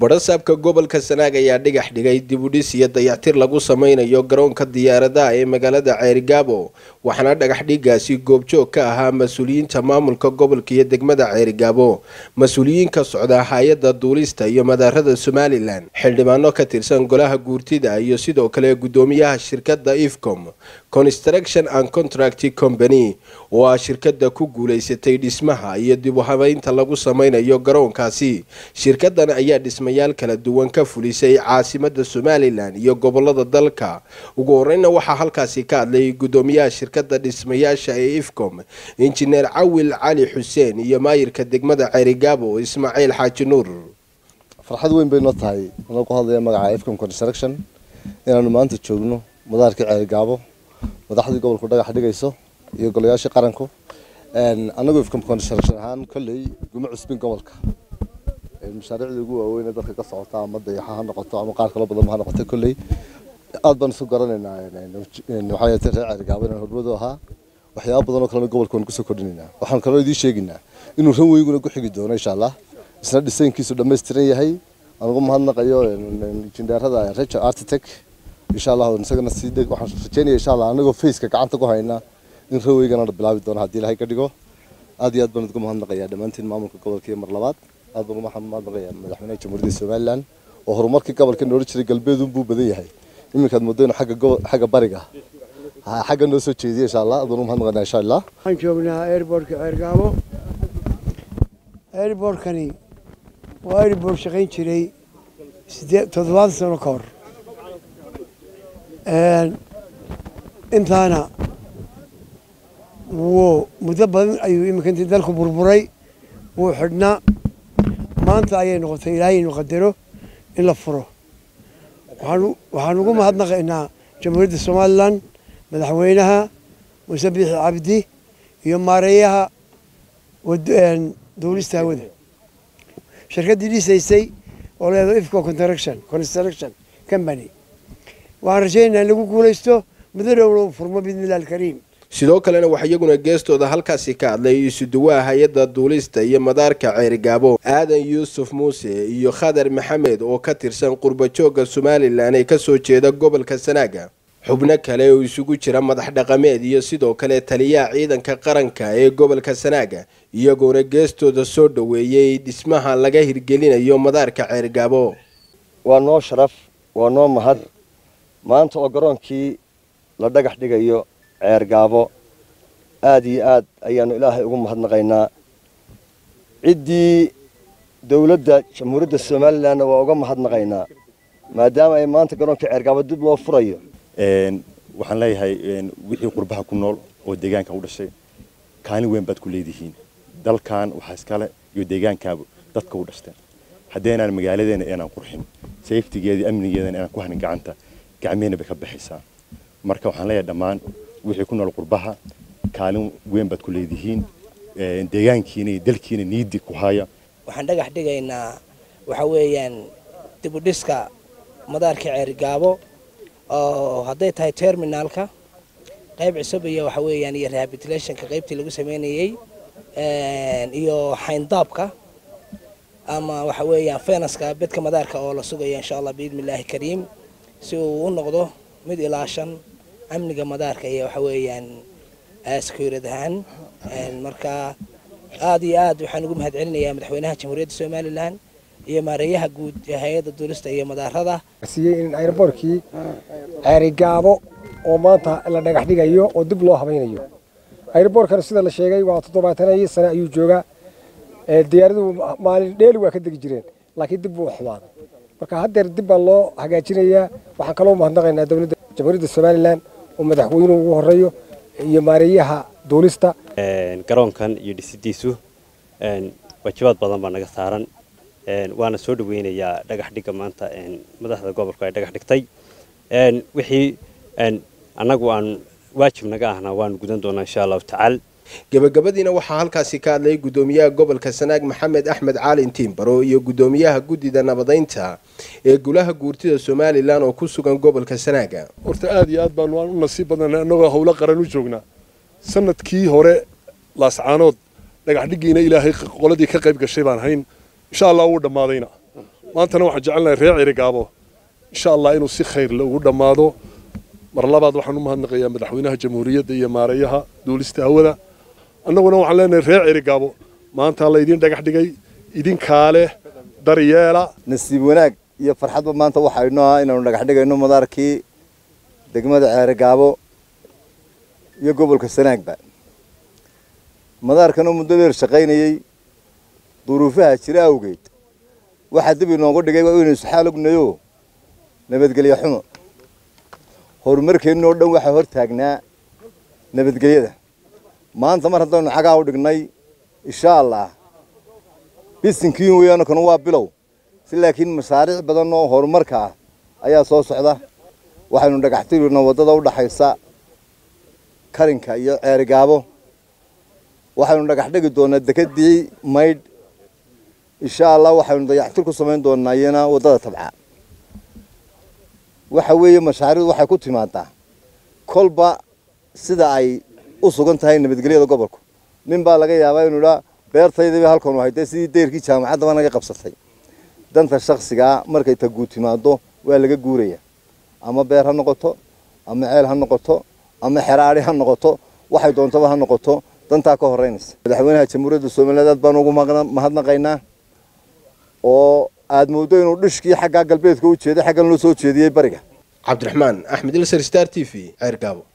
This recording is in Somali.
badhasaabka gobolka sanaag ayaa dhigax dhigay dibudhis iyo dayactir lagu sameynayo garoonka diyaaradaha ee magaalada ceerigaabo waxaana dhagax dhigaasi goobjoog ka ahaa mas-uuliyiinta maamulka gobolka iyo degmada ceerigaabo mas-uuliyiin ka socda hay-adda duulista iyo madaarada somalilan xildhibaano ka tirsan golaha guurtida iyo sidoo kale gudoomiyaha shirkadda ifcom construction and contract company oo ah shirkada ku guuleysatay dhismaha iyo dib u habeynta lagu sameynayo garoonkaasi shirkadan ayaa dhismayaal kala duwan ka fulisay caasimada somalilan iyo gobolada dalka ugu horeyna waxaa halkaasi ka hadlay gudoomiyaha shirkada dhismayaasha ee ifcom injineer cawil cali xuseen iyo maayirka degmada ceerigaabo ismaaciil xaaji nuur farxad weyn bay noo tahay anoo ku hadlaya magaca ifcom construction inaanu maanta joogno madaarkii ceerigaabo madaxdii gobolku dhagax dhigayso iyo golayaashii qaranku anagu ifcom construction ahaan kolley guma cusbin gobolka mashaariicdii ugu waaweyn ee dalka ka socota ama dayaxa ha noqoto ama qaar kaloo badan ha noqoto kolley aad baan isu garanaynaa waxaa yeete reer ceerigaabo inaan hormadu ahaa waxyaaba badan oo kalena gobolka waan kusoo kordhinaynaa waxaan kaloo idiin sheegaynaa inuu ran weyguna ku xigi doono insha allah isna dhisaynkiisu dhammaystiran yahay aan ugu mahadnaqayo injineerada rejo architect insha allah isagana sii waxaan rajeynaya insha allah anagoo faceka gacanta ku hayna in raweygana la bilaabi doono haddii ilahay ka dhigo aad iyo aad baan ugu mahadnaqayaa dhammaantiin maamulka gobolka iyo mar labaad aad baan ugu mahadnaqayaa madaxweynaha jamhuuriyadda somaliland oo horumarkii gobolka noola jiray galbeedun buu badan yahay iminkaad moodo inuu xagga gobo xagga bariga xagga noo soo jeediya insha allah aad baan ugu mahadnaqaynaa insha allah waxaan joognaa airportka ceergaabo airportkani waa airport shaqayn jiray sidee toddobaatan sano ka hor intaana wuu muddo badan ayuu iminka intii dalku burburay wuu xidhnaa maanta ayay noqotay ilaahay inu qadaro in la furo waxaan ugu mahadnaqaynaa jamhuuriyadda somalilan madaxweynaha muuse biixi cabdi iyo maareeyaha duulista hawada shirkaddii dhisaysay oo leedo ifco construction construction company waxaan rajaynaynaa in lagu guulaysto muddo dhowna u furmo biidnillahi alkariim sidoo kalena waxaa iyaguna geestooda halkaasi ka hadlay isuduwaha hay-adda duulista iyo madaarka ceerigaabo aadan yuusuf muuse iyo khadar maxamed oo ka tirsan qurbajooga somalilan ee kasoo jeeda gobolka sanaaga xubno kale oo isugu jira madax dhaqameed iyo sidoo kale taliyaha ciidanka qaranka ee gobolka sanaaga iyagoona geestooda soo dhoweeyey dhismaha laga hirgelinayo madaarka ceerigaabo waa noo sharaf waa noo mahad maanta oo garoonkii la dhagax dhigayo ceergaabo aada iyo aad ayaanu ilaahay ugu mahadnaqaynaa ciddii dowladda jamhuuriyadda somalilanna waa uga mahadnaqaynaa maadaama ay maanta garoonka ceergaabo dib loo furayo waxaan leeyahay wixii qurbaha ku nool oo deegaanka u dhashay kaalin weyn baad ku leedihiin dalkan waxaa iskale iyo deegaankaaba dadka u dhashteen haddeenaan magaaladeena inaan qurxin safetigeeda amnigeedana inaan ku hanin gacanta gacmehena bay ka baxaysaa marka waxaan leeyahay dhammaan wixii ku nool qurbaha kaalin weyn baad ku leedihiin deegaankiina iyo dalkiina niidi ku haya waxaan dhagax dhigaynaa waxa weeyaan dibudhiska madaarka ceerigaabo oo hadday tahay terminaalka qayb cusub iyo waxa weeyaan iyo rehabilitationka qaybtii lagu sameynayey iyo xayndaabka ama waxa weeyaan fenaska bedka madaarka oo la sugayo insha allah biidni illaahi kariim si uu u noqdo mid ilaashan amniga madaarka iyo waxa weeyaan securid ahaan marka aada iyo aad waxaan ugu mahad celinayaa madaxweynaha jamhuuriyadda somalilan iyo maareeyaha guud ee hay-adda duulista iyo madaarada siiyey in airbortkii ceerigaabo oo maanta la dhagax dhigayo oo dib loo habaynayo airbortkana sida la sheegay waa toddobaatanyo sane ayuu joogaa diyaaraduhu maalin dheeli waa ka degi jireen laakiin dib buu xumaaday marka haddeer dib baa loo hagaajinayaa waxaan kaloo mahadnaqaynaa dowladda jamhuuriyadda somalilan oo madaxweynuhu ugu horeeyo iyo maareeyaha duulista garoonkan iyo dhisidiisu waajibaad badan baa naga saaran waana soo dhaweynayaa dhagax dhigga maanta madaxda gobolku ay dhagax dhigtay wixii annagu aan waajib naga ahna waanu gudan doonaa insha allahu tacaala gabagabadiina waxaa halkaasi ka hadlay gudoomiyaha gobolka sanaag maxamed axmed caalin tiimbaro iyo gudoomiyaha guddida nabadeynta ee golaha guurtida somalilan oo ku sugan gobolka sanaaga horta aada iyo aad baanu u nasiib badanay annagoo howlo qaran u joognaa sanadkii hore laascaanood dhagax dhiggiina ilaahay qoladii ka qayb gashay baan hayn insha allah wuu dhammaadayna maantana waxaan jecelnahay reer cirigaabo insha allah inuu si khayr le ugu dhammaado mar labaad waxaan u mahadnaqayaa madaxweynaha jamhuuriyadda iyo maareeyaha duulista hawada annaguna waxaan leenahay reer cirigaabo maanta laydin dhagax dhigay idinkaa leh daryeela nasiib wanaag iyo farxadba maanta waxaa inoo ah inaanu dhagax dhigayno madaarkii degmada ceerigaabo iyo gobolka sanaagba madaarkan oo muddo dheer shaqaynayey duruufaha jira awgeed waxaa dib inoogu dhigay waa inaynu isxaal ognayo nabadgelyo xumo horumarkeennoo dhan waxaa hor taagnaa nabadgelyada maanta mar haddaynu cagaa u dhignay insha allah bisinkiin weeyaano kanu waa bilow si laakiin mashaariic badan oo horumarka ah ayaa soo socda waxaynu dhagaxtirina waddada u dhaxaysa karinka iyo ceerigaabo waxaynu dhagax dhigi doonaa dekedii maydh insha allah waxaynu dayactir ku samayn doonaa iyana waddada tabca waxa weeye mashaariicdu waxay ku timaadaa kolba sida ay u sugan tahay nabadgelyada gobolku nin baa laga yaabaa inuu idhaa beertaydaba halkanu haytay sidii deyrkii jaamacaddaba naga qabsatay danta shaksigaa markay ta guud timaado waa laga guuraya ama beer ha noqoto ama ceel ha noqoto ama xeraadhi ha noqoto waxay doontaba ha noqoto dantaa ka horeynaysa madaxweynaha jamhuuriyadda somaliland aad baan ugu mahadnaqaynaa oo aad mooddo inuu dhishkii xaggaa galbeedka u jeeday xaggan loo soo jeediyey bariga cabdiraxmaan axmed ilsar star t v ceergaabo